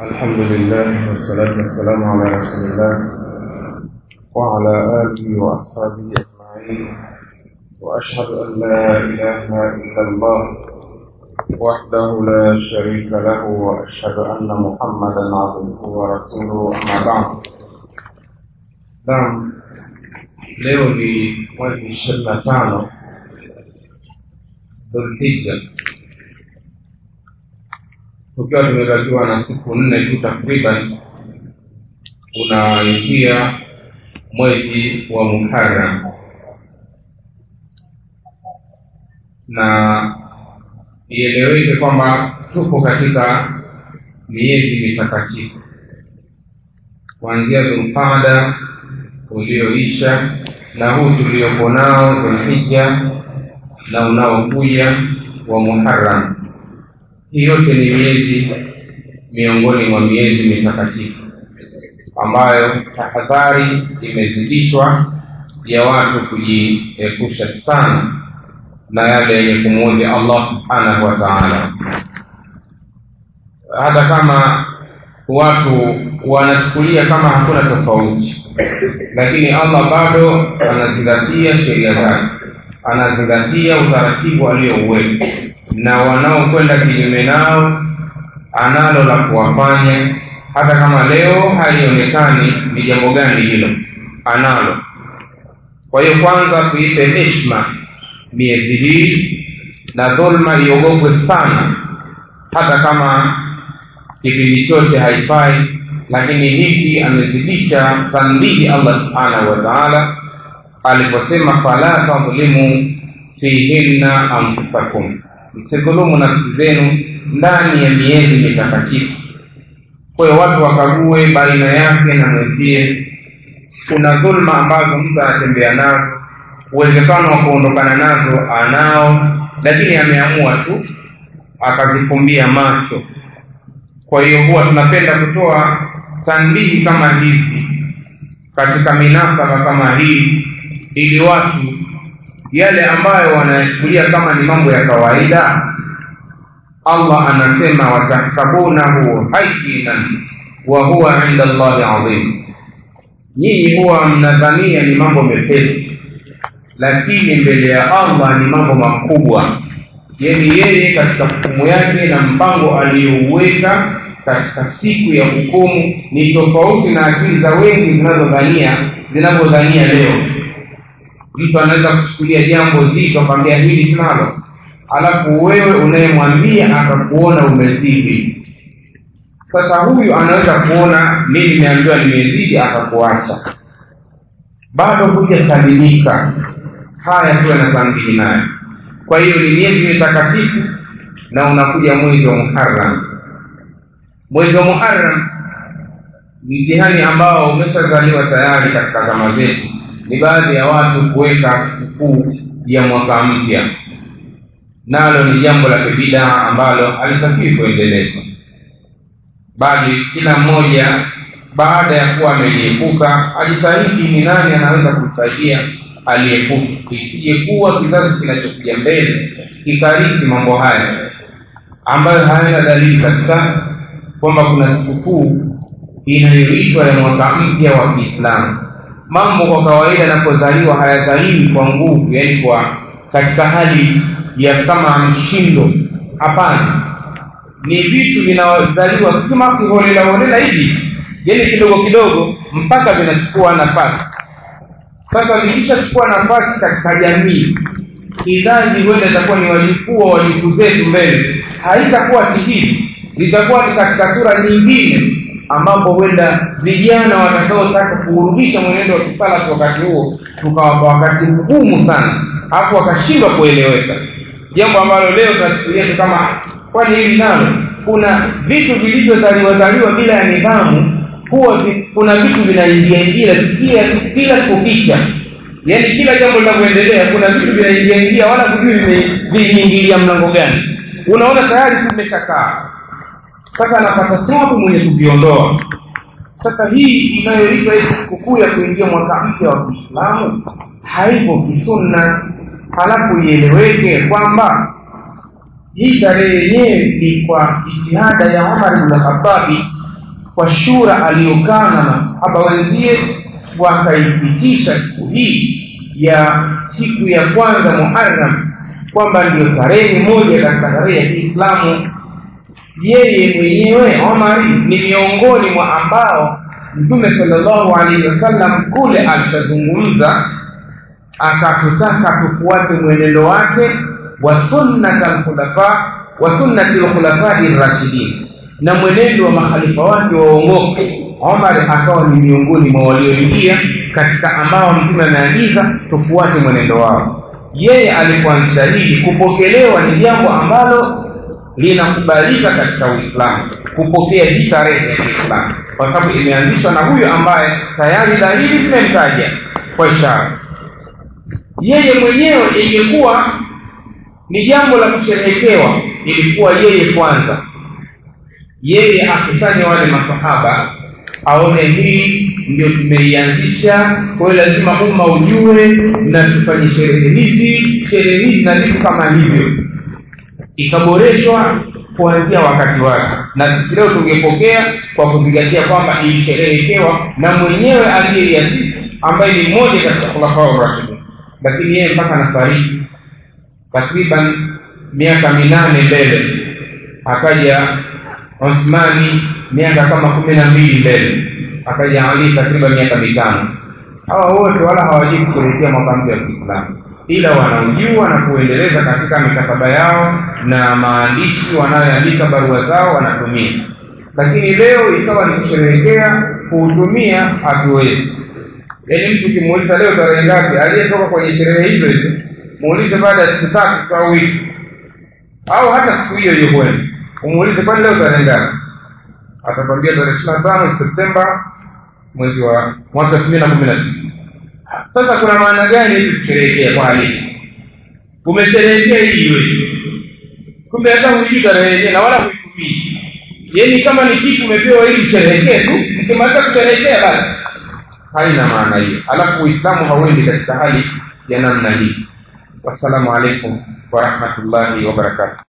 الحمد لله والصلاة والسلام على رسول الله وعلى آله وأصحابه أجمعين وأشهد أن لا إله إلا الله وحده لا شريك له وأشهد أن محمدا عبده ورسوله أما بعد نعم leo ni mwezi ishirini na tano dhulhija tukiwa tumebakiwa na siku nne tu takriban unaingia mwezi wa muharam na ieleweke kwamba tupo katika miezi mitakatifu kuanzia dhulqada ulioisha na huu tuliopo nao dhulhija na unaokuja wa muharam hii yote ni miezi miongoni mwa miezi mitakatifu ambayo tahadhari imezidishwa ya watu kujiepusha sana na yale yenye kumwodhi allah subhanahu wa taala hata kama watu wanachukulia kama hakuna tofauti lakini allah bado anazingatia sheria zake anazingatia utaratibu aliyouweka na wanaokwenda kinyume nao analo la kuwafanya hata kama leo halionekani ni jambo gani hilo analo kwa hiyo kwanza tuipe heshma miezi hii na dhulma iogopwe sana hata kama kipindi chote haifai lakini hiki amezidisha tanbihi allah subhanahu wa taala aliposema fala tadhlimu fihinna anfusakum msidhulumu nafsi zenu ndani ya miezi mitakatifu kwa hiyo watu wakague baina yake na mwenzie kuna dhulma ambazo mtu anatembea nazo uwezekano wa kuondokana nazo anao lakini ameamua tu akazifumbia macho kwa hiyo huwa tunapenda kutoa tanbihi kama hizi katika minasaba kama hii ili watu yale ambayo wanayachukulia kama ni mambo ya kawaida allah anasema watahsabunahu hayinan wa huwa inda llahi adhim nyinyi huwa mnadhania ni mambo mepesi lakini mbele ya allah ni mambo makubwa yani yeye katika hukumu yake na mpango aliyouweka katika siku ya hukumu ni tofauti na akili za wengi zinazodhania zinavyodhania leo mtu anaweza kuchukulia jambo zito akwambia hili tunalo alafu wewe unayemwambia akakuona umezidi sasa huyu anaweza kuona mi nimeambiwa nimezidi akakuacha bado hujasalimika haya tuwe na dhambihi nayo kwa hiyo ni miezi mitakatifu na unakuja mwezi wa muharam mwezi wa muharam mtihani ambao umeshazaliwa tayari katika zama zetu ni baadhi ya watu kuweka sikukuu ya mwaka mpya nalo ni jambo la kibidaa ambalo halitakiwi kuendelezwa bali kila mmoja baada ya kuwa ameliepuka ajitahidi ni nani anaweza kumsaidia aliepuka isije kuwa kizazi kinachokuja mbele kikarisi mambo haya ambayo hayana dalili kabisa kwamba kuna sikukuu inayoitwa ya mwaka mpya wa kiislamu mambo kwa kawaida yanapozaliwa hayazaliwi kwa nguvu yaani kwa katika hali ya kama mshindo hapana ni vitu vinazaliwa kama kiholela holela hivi yaani kidogo kidogo mpaka vinachukua nafasi sasa vikishachukua nafasi katika jamii kizazi huenda itakuwa ni wajukuu wa wajukuu zetu mbele haitakuwa kihivi litakuwa ni katika sura nyingine ambapo huenda vijana watakaotaka kuurudisha mwenendo wa kisalafu wakati huo tukawapa wakati mgumu sana alafu wakashindwa kueleweka jambo ambalo leo tunachukulia tu kama kwani hili nalo kuna vitu vilivyozaliwazaliwa bila ya nidhamu huwa vi, kuna vitu vinaingia ingia kila kila kukicha yaani kila jambo linavyoendelea kuna vitu vinaingia ingia wala kujui viliingilia mlango gani unaona tayari tumeshakaa sasa anapata tabu mwenye kuviondoa sasa hii inayoitwa hii sikukuu ya kuingia mwaka mpya wa kiislamu haipo kisunna halafu ieleweke kwamba hii tarehe yenyewe ni kwa jitihada ya umar bn khatabi kwa shura aliyokaa na masahaba wenzie wakaipitisha siku hii ya siku ya kwanza muharam kwamba ndio tarehe moja katika tarehe ya kiislamu yeye mwenyewe omari ni miongoni mwa ambao mtume salllahu alaihi wasallam kule alishazungumza akatutaka tufuate mwenendo wake wa sunnat alkhulafa wa sunnati lkhulafai rashidin na mwenendo wa makhalifa wake waongoke omar akawa ni miongoni mwa walioingia katika ambao mtume ameagiza tufuate mwenendo wao yeye alipoanzisha hili kupokelewa ni jambo ambalo linakubalika katika uislamu kupokea hii tarehe ya kiislamu kwa sababu imeanzishwa na huyo ambaye tayari dalili zimemtaja kwa ishara yeye mwenyewe ingekuwa ni jambo la kusherehekewa ilikuwa yeye kwanza yeye akusanye wale masahaba aone hii ndio tumeianzisha kwa hiyo lazima umma ujue na tufanye sherehe hizi sherehe hizi na vitu kama hivyo ikaboreshwa kuanzia wakati wake na sisi leo tungepokea kwa kuzingatia kwamba ilisherehekewa na mwenyewe aliyeiasisi ambaye ni mmoja katika khulafaa rashidin lakini yeye mpaka nafariki takriban miaka minane mbele akaja uthmani miaka kama kumi na mbili mbele akaja ali takriban miaka mitano hawa wote wala hawajui kusherehekea mwaka mpya wa kiislamu ila wanaujua na kuendeleza katika mikataba yao na maandishi wanayoandika barua zao wanatumia lakini leo ikawa ni kusherehekea kuhutumia hatuwezi yaani mtu ukimuuliza leo tarehe ngapi aliyetoka kwenye sherehe hizo hizo muulize baada ya siku tatu au wiki au hata siku hiyo hiyo kwenu umuulize kwani leo tarehe ngapi atakwambia tarehe ishiri na tano septemba mwezi wa mwaka elfu mbili na kumi na tisa sasa kuna maana gani hivi kusherehekea kwa hali umesherehekea hii iwe kumbe hata hujui tarehe yenyewe na wala huitumii yani kama ni kitu umepewa ili usherehekee tu mkimaliza kusherehekea basi haina maana hiyo alafu uislamu hauendi katika hali ya namna hii wassalamu alaikum warahmatullahi wabarakatuh